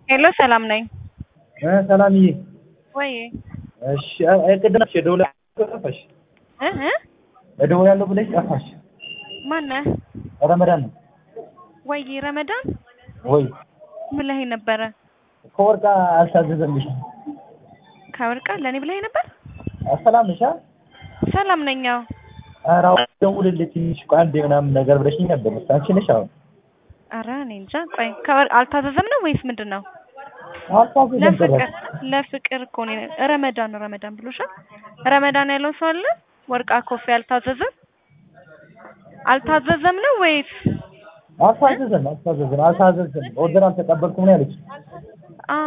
ሄሎ ሰላም ነኝ። ሰላምዬ ወይ እሺ ቅድም እደውላለሁ ጠፋሽ። እ እ እደውላለሁ ብለሽ ጠፋሽ። ማነህ? ረመዳን ነው ወይ ረመዳን ወይ ብለኸኝ ነበረ። ከወርቃ አልታዘዘልሽ። ከወርቃ ለእኔ ብለኸኝ ነበር። ሰላም ነሽ? ሰላም ነኝ። አዎ ኧረ አሁን ደውልልኝ ትንሽ ቆይ አንዴ ምናምን ነገር ብለሽኝ ነበር። አንቺ ነሽ አሁን ኧረ እኔ እንጃ። ቆይ ከወር አልታዘዘም ነው ወይስ ምንድን ነው? አልታዘዘም ለፍቅር ጭራሽ። ለፍቅር እኮ ነው ረመዳን ነው ረመዳን ብሎሻል። ረመዳን ያለው ሰው አለ። ወርቃ ኮፊ አልታዘዘም አልታዘዘም ነው ወይስ አልታዘዘም አልታዘዘም አልታዘዘም ኦርደር አልተቀበልኩም ነው ያለች። አ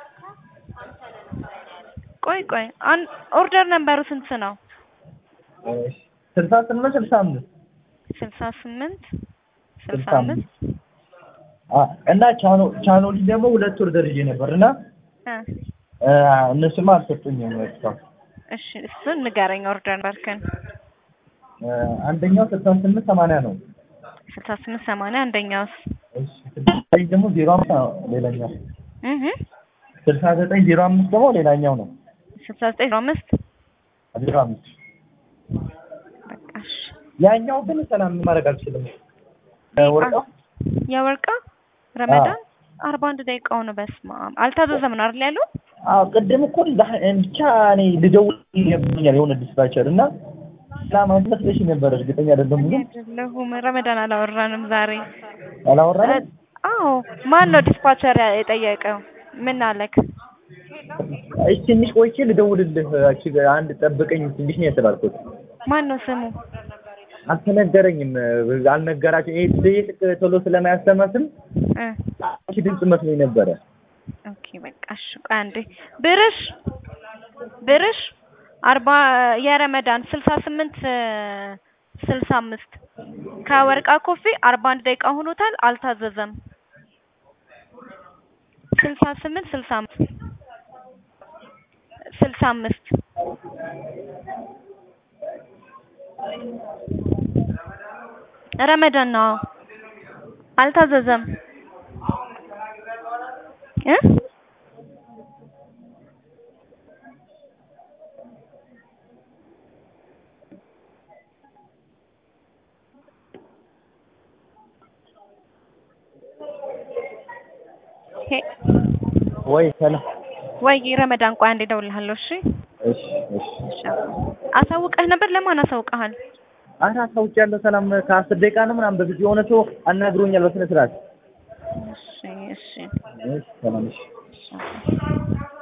ቆይ ቆይ አን ኦርደር ነምበሩ ስንት ነው? እሺ ስልሳ ስምንት ስልሳ አምስት ስልሳ ስምንት ስልሳ ስልሳ አምስት አ እና ቻኖ ቻኖሊ ደግሞ ሁለት ኦርደር ይዤ ነበር እና እ እ እነሱማ አልሰጡኝም እስካሁን። እሺ እሱን ንገረኝ። ኦርደር ነምበርክን እ አንደኛው ስልሳ ስምንት ሰማንያ ነው። ስልሳ ስምንት ሰማንያ አንደኛውስ እሺ ስልሳ ዘጠኝ ደግሞ ዜሮ አምስት ነው ሌላኛው። እህ ስልሳ ዘጠኝ ዜሮ አምስት ደግሞ ሌላኛው ነው። ስልሳ ዘጠኝ ዜሮ አምስት ዜሮ አምስት በቃ እሺ ያኛው ግን ሰላም ማድረግ አልችልም። ወርቃው የወርቃ ረመዳን አርባ አንድ ደቂቃው ነው። በስመ አብ አልታዘዘም ነው አይደል ያለው? አዎ ቅድም እኮ ላ- ብቻ እኔ ልደውል ይገብኛል የሆነ ዲስፓቸር እና ሰላም መስለሽ ነበር። እርግጠኛ አይደለም ግን አይደለሁም። ረመዳን አላወራንም ዛሬ። አላወራንም። አዎ ማን ነው ዲስፓቸር የጠየቀው? ምን አለክ? እሺ ትንሽ ቆይቼ ልደውልልህ እቺ አንድ ጠብቀኝ ትንሽ ነው የተባልኩት። ማን ነው ስሙ? አልተነገረኝም። አልነገራቸው ይሄ ትይቅ ቶሎ ስለማያስተመስል እ እቺ ድምጽ መስሎኝ ነበረ። ኦኬ በቃ እሺ። ቆይ አንዴ ብርሽ ብርሽ አርባ የረመዳን ስልሳ ስምንት ስልሳ አምስት ከወርቃ ኮፊ አርባ አንድ ደቂቃ ሆኖታል። አልታዘዘም። ስልሳ ስምንት ስልሳ አምስት ስልሳ አምስት ረመዳን ነው። አልታዘዘም እ ሄ ወይ ሰላም። ወይ ረመዳን ቆይ አንዴ እደውልልሃለሁ። እሺ እሺ እሺ። እሺ። አሳውቀህ ነበር? ለማን አሳውቀሃል? አረ አሳውቂያለሁ። ሰላም ከአስር ደቂቃ ነው ምናምን በፊት የሆነ ሰው አናግሮኛል በስነ ስርዓት። እሺ እሺ። እሺ ሰላም እሺ